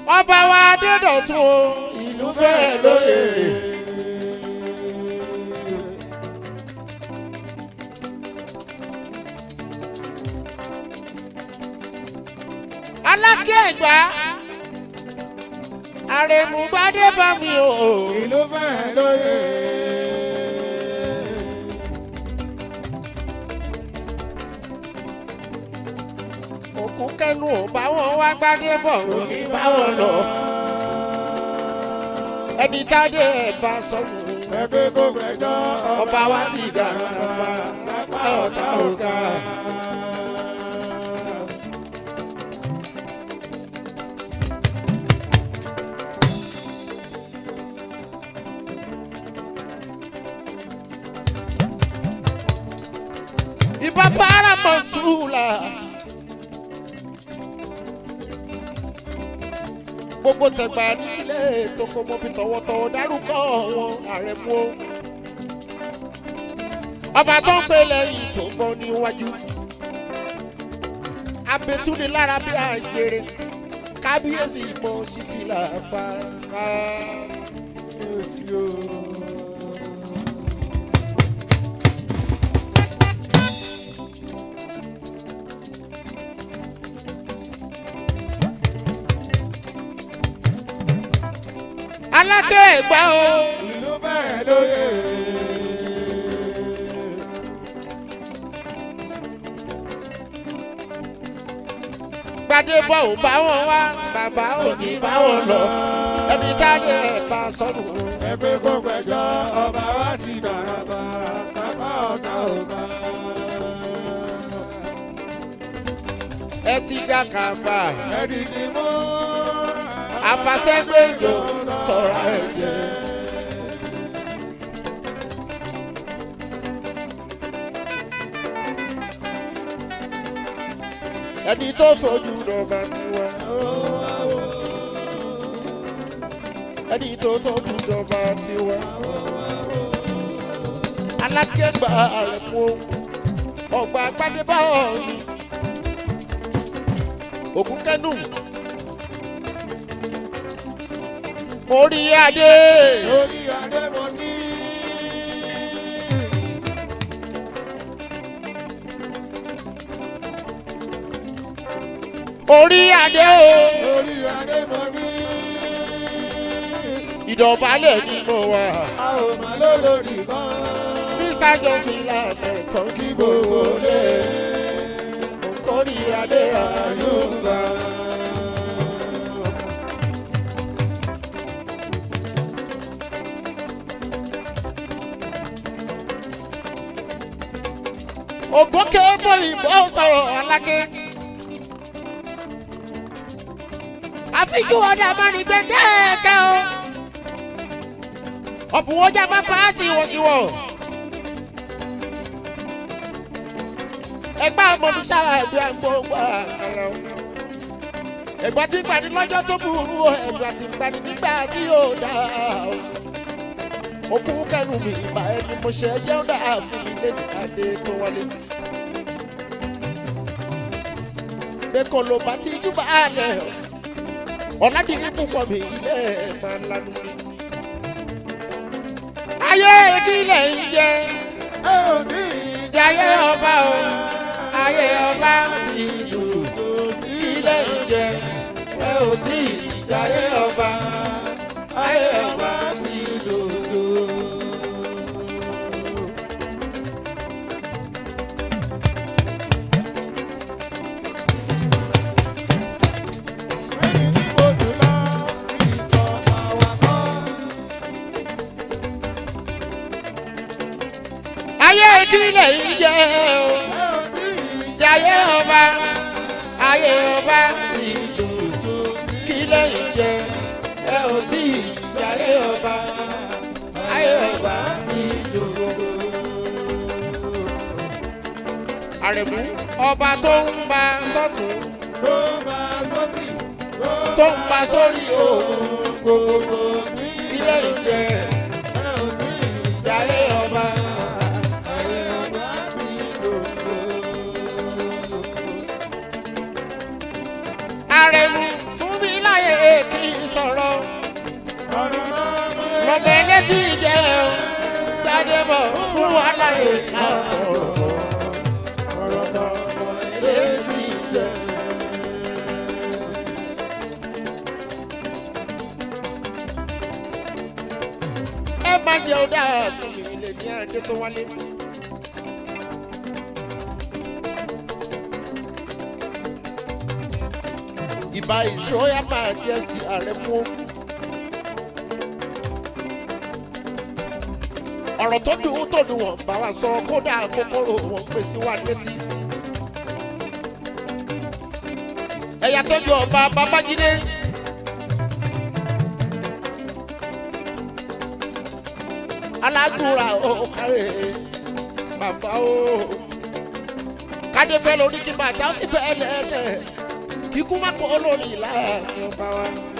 ọba wa adédọ̀tún o ìlú fẹ́ẹ́ lóye. alákẹ́ ẹ̀gbá àrèmúgbádé bá mi o. ìlú fẹ́ lóye. òkú kẹnu ò bá wọn wá gbádé bọ̀ ò ní bá wọn lọ. ẹni tádé ẹ̀ bá sọ̀rọ̀ ẹgbẹ́ kó gbẹjọ́ ọba wa ti dára bá sápá ọ̀tá ọ̀gá. ìbá paramount la. gbogbo tẹ̀gbà ní tilẹ̀ tó kọ́ mọ́ fi tọ̀wọ̀tọ̀wọ̀ dárúkọ wọn ààrẹ mú o. ọba tó ń pè lẹ́yìn tó ń bọ́ níwájú. abetúni lára bí àjèrè kábíyèsí mọ sífìlà fàákà. èsì o. alákẹ́ ẹ̀gbá o. ìlú fẹ́ lóye. gbadébọ̀ ò bá wọn wá bàbá ò ní bá wọn lọ ẹbí táyé ẹ̀ bá sọnù. ẹgbẹ́ kó gbẹjọ́ ọba wa ti dára bá sápá ọ̀tá ọ̀gá. ẹ ti ga kàmbá ẹni kì í mú. àfàsẹ́gbẹ̀jọ tọ̀ra ẹ̀ jẹ́. ẹni tó fojú dọ̀gba tiwa. ẹni tó tóbi dọ̀gba tiwa. alákẹ́gbà rẹ̀ mú ọgbà gbadébáwọ̀ yìí. ògùn kẹ́nu. orí adé. lórí adé mo ní. orí adé o. lórí adé mo ní. ìdọ̀bálẹ̀ ni mo wà. a ò má lólórí kan. mr johnson làbẹ̀ tán kí gbogbo lé. orí adé ayọ̀ gbà. ògbókè bó ìbò sọ̀rọ̀ alákẹ́. àfijú ọ̀dà mọ́ni gbẹ̀dẹ́ẹ̀kẹ́ o. ọ̀bùwọ́jà máa pa á sí wọ̀síwọ̀. ẹgbẹ́ ọmọdún sára ẹgbẹ́ àgbọ̀ngbà àkàrà o. ẹgbẹ́ tí gbani lọ́jọ́ tó burú o ẹgbẹ́ tí gbani nígbà tí yóò dá o. òkú kẹnu mi ìgbà ẹni mo ṣe ẹjẹ́ ó dà fún mi lẹ́nu adé tó wọlé. bẹ́ẹ̀kọ́ ló bá ti júbà lẹ̀ ọ̀làdìrí púpọ̀ mi ilé ẹ̀ máa lanu mi. ayé kílẹ̀ ń jẹ ẹ ò tí ì jayé ọba o ayé ọba ti dùn kílẹ̀ ń jẹ ẹ ò tí ì jayé ọba ayé ọba ti dùn. Ẹyin ní mo jù lọ, ìtọ̀ àwa kọ́. ayé kílẹ̀ ń jẹ o Ẹ ò tí ì jayé ọba ayé ọba ti dùn kílẹ̀ ń jẹ ẹ ò tí ì jayé ọba ayé ọba ti dùn. àrẹ̀mú ọba tó ń bá sọ́tún tó bá sọ́sì, tó ń bá sórí òun gbogbo kílẹ̀ ń jẹ ẹ ò tí ì jayé ọba. ayé ọba ti dòdò. àrẹ̀mú fún mi láyé kí retí jẹ́ o gbadébọ̀ fún wa láyé ká sọ̀rọ̀ ọ̀rọ̀ bọ̀ retí jẹ́. ẹ má jẹ́ ó dáa fún mi lè ní àjẹ tó wálé. ìbá ìṣòyà máa jẹ́ sí ààrẹ mú. ọ̀rọ̀ tó dùn tó dùn wọ́n bá wa sọ kódà kòkòrò wọn pè sí wa létí. ẹ̀yà tọ́jú ọba babájídé. alágùnra ó kárẹ̀ bàbá ó. kádé bẹ́ẹ̀ lórí kí bàtà ó sì bẹ́ẹ̀ lẹ́sẹ̀ kíkú má kó olórí ìlà ọba wa.